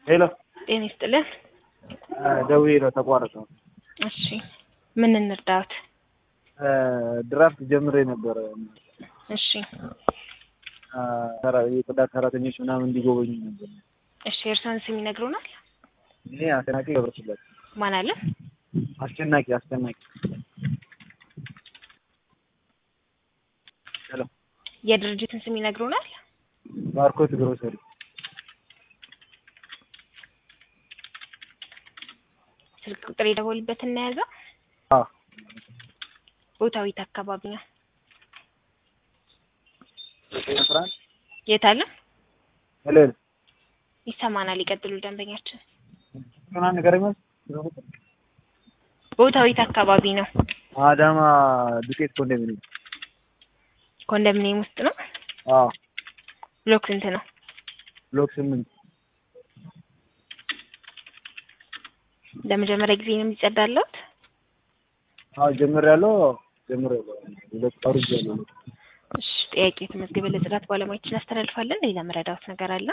ሄሎ ጤና ይስጥልን። ደውዬ ነው ተቋረጠው። እሺ ምን እንርዳዎት? ድራፍት ጀምሬ ነበረ። እሺ የጽዳት ሰራተኞች ምናምን እንዲጎበኙ ነበር። እሺ የእርሶን ስም ይነግሩናል? እኔ አስጨናቂ ገብረስላሴ። ማን አለ? አስጨናቂ አስጨናቂ። ሄሎ የድርጅትን ስም ይነግሩናል? ባርኮት ግሮሰሪ። ስልክ ቁጥር የደወሉበት እናያዘው። አዎ ቦታው የት አካባቢ ነው? አስራ አንድ የት አለ? ሄሎ ሄሎ ይሰማናል። ይቀጥሉ ደንበኛችን። ምናምን ንገረኝ ማለት ቦታው የት አካባቢ ነው? አዳማ ዱቄት ኮንዶሚኒየም። ኮንዶሚኒየም ውስጥ ነው? አዎ ብሎክ ስንት ነው? ብሎክ ስምንት ለመጀመሪያ ጊዜ ነው የሚጸዳለት? አዎ ጀምሬያለሁ ጀምሬያለሁ። ሁለት አውርጃለሁ። እሺ ጥያቄ የተመዝገበ ለጽዳት ባለሙያዎችን አስተላልፋለን። ሌላ መረዳዎት ነገር አለ?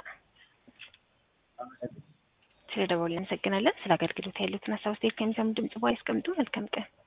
ስለ ደወሉ እናመሰግናለን። ስለ አገልግሎት ያሉትን ሀሳብ አስተያየት ከሚሰሙ ድምጽ በኋላ ያስቀምጡ። መልካም ቀን